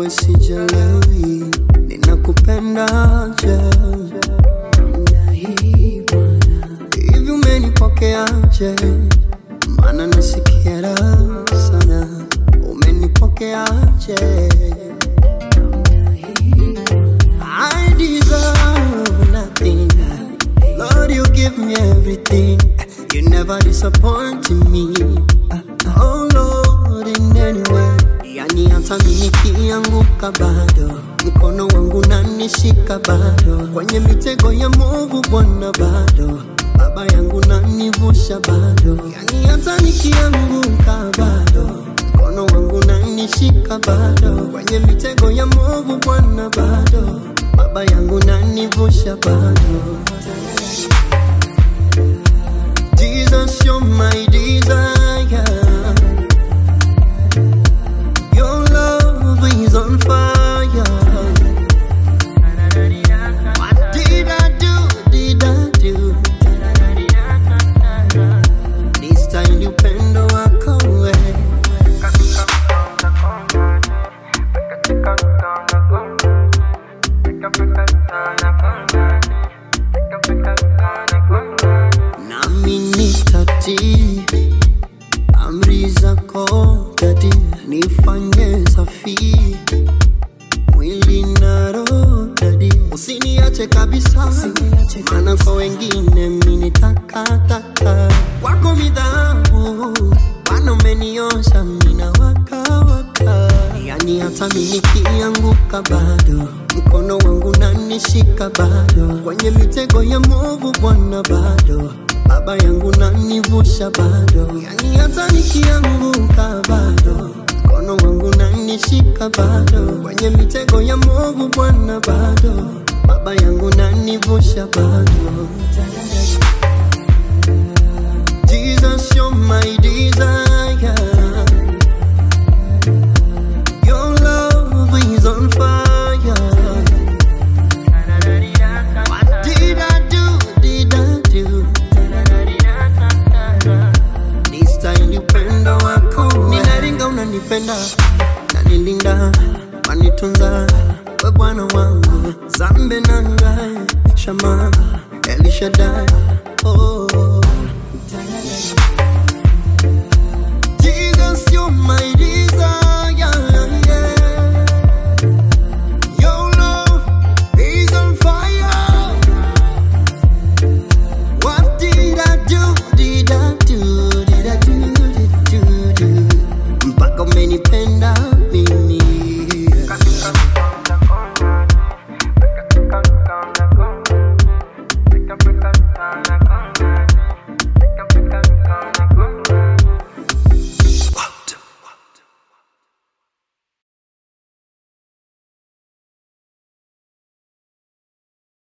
moyo sijalewi, ninakupendaje? Namna hii Bwana, hivi umenipokeaje? Maana nasikia raha sana, umenipokeaje? Namna hii Bwana, I deserve nothing. Lord, you give me everything. You never disappoint me. Oh Lord, in any way. Yani hata mimi nikianguka bado mkono wangu nanishika bado kwenye mitego ya movu Bwana bado baba yangu nanivusha bado yani hata nikianguka bado mkono wangu nanishika bado kwenye mitego ya movu Bwana bado baba yangu nanivusha bado Jesus, you're my desire. Your love is on fire. What did I do? Did I do? This time you pendo wako wewe. nami nitatii amri zako dadi, nifanye safi mwili na roho dadi, usiniache kabisa, maana kwa wengine mimi ni takataka, kwako mi dhahabu, Bwana umeniosha mimi na waka waka, yani hata mimi nikianguka bado mkono wangu nanishika bado kwenye mitego ya movu Bwana bado baba yangu nanivusha bado, yani hata nikianguka bado mkono wangu nanishika bado kwenye mitego ya movu Bwana bado baba yangu nanivusha bado. Jesus, you're my desire. Your love is on fire. What did I do? Did I do? This time you pendo wako ninaringa unanipenda nanilinda wanitunza we bwana wangu zambe nanga shama elishadai oh. Jesus, you're my desire.